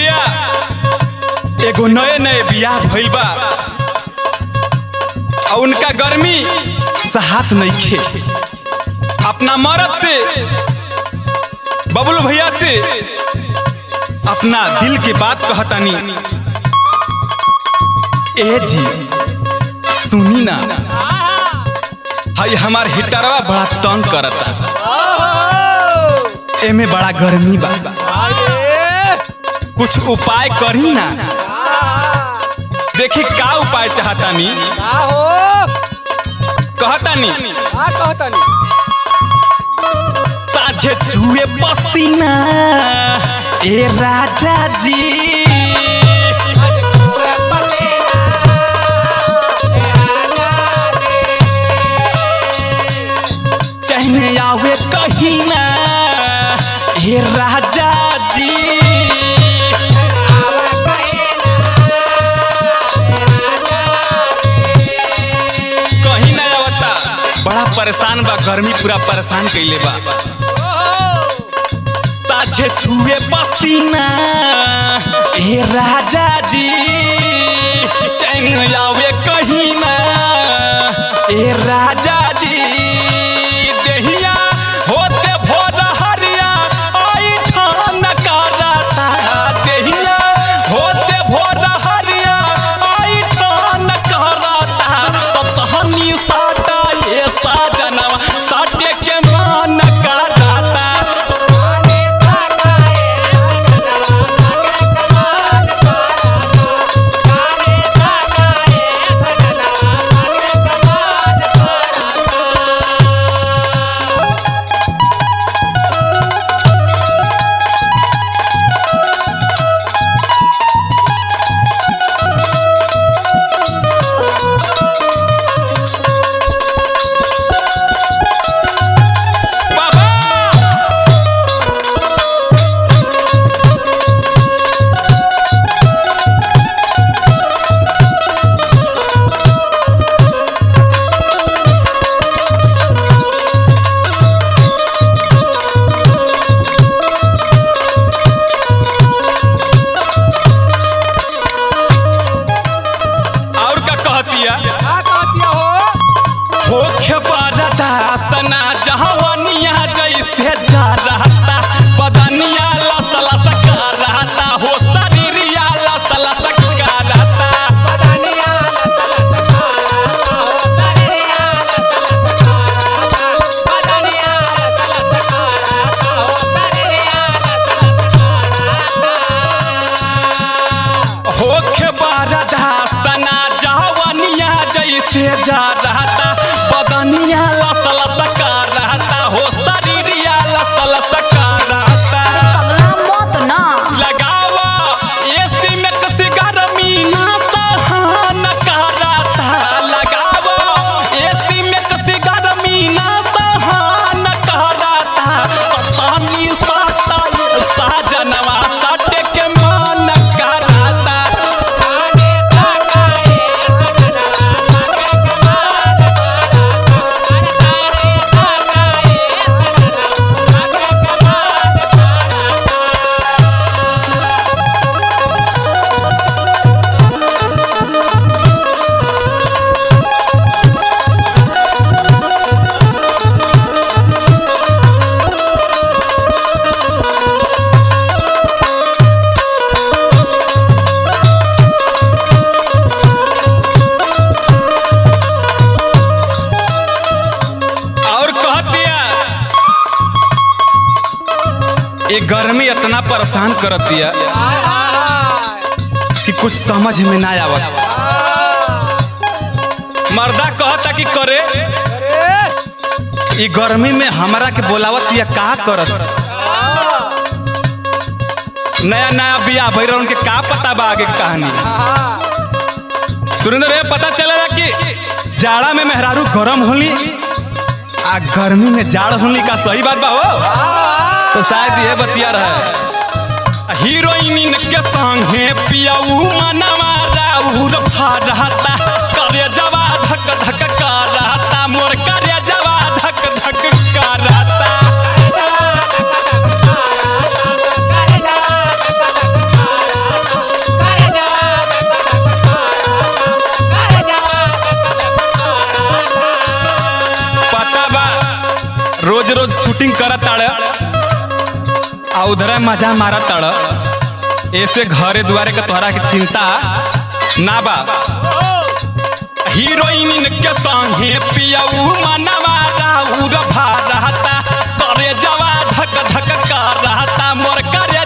कहतिया एगो नए नए बियाह भइल बा और उनका गर्मी सहात नइखे अपना मरद से बबलू भैया से अपना दिल के बात कहतानी ए जी सुनी ना हई हमार हिटरवा बड़ा तंग करता एमे बड़ा गर्मी बा कुछ उपाय करी ना देखी का उपाय चाहतानी कहतानी साझे जुए पसीना ए राजा जी चहने आवे कहीं ना ए राजा जी कहीं ना आवता बड़ा परेशान बा गर्मी पूरा परेशान कैले बा ताझे छुए पसीना ए राजा जी चैन आवे कहीं ना ए राजा जी देहिया होते भोर हरिया आई ठान कराता देहिया होते भोर हरिया आई ठान कराता तो तहनी साटा ये साजनवा साटे के मान कराता बाबा और का कहतिया होखे बरदासना जहवनिया जैसे जा रहता बदनिया लस लस का रहता हो शरीरिया लस लस का रहता होखे बरदासना जहवनिया जैसे जा रहता बदनिया लस लस का रहता हो शरीरिया लस लस का रहता मत ना लगावा एसी में कसी गर्मी ना सहन कराता लगावा एसी में कसी गर्मी ना सहन कराता पतानी साता ये साजनवा साटे के मन कराता और कह दिया ये गर्मी इतना परेशान करत दिया कि कुछ समझ में ना आवत मर्दा कहता कि करे ये गर्मी में हमरा के बोलावत या का करत नया नया बियाह भइल उनके का पता बा आगे के कहानी सुरेंद्र भैया पता चलेला कि जाड़ा में मेहरारू गरम होली आ गर्मी में जाड़ होली का सही बात बा हो तो शायद ये बतिया रहे हीरोइन के संगे पियाऊ मनवा राउर फरहता करे जवा धक धक करहता मोर करे जवा धक धक करहता शूटिंग करत ताड़ आ उधर मजा मारत ताड़ ऐसे घरे दुआरे के तोहरा के चिंता ना बा हीरोइन के संगे पियऊ मनवा राउर भा रहता करे जवा धक धक कर रहता मोर करे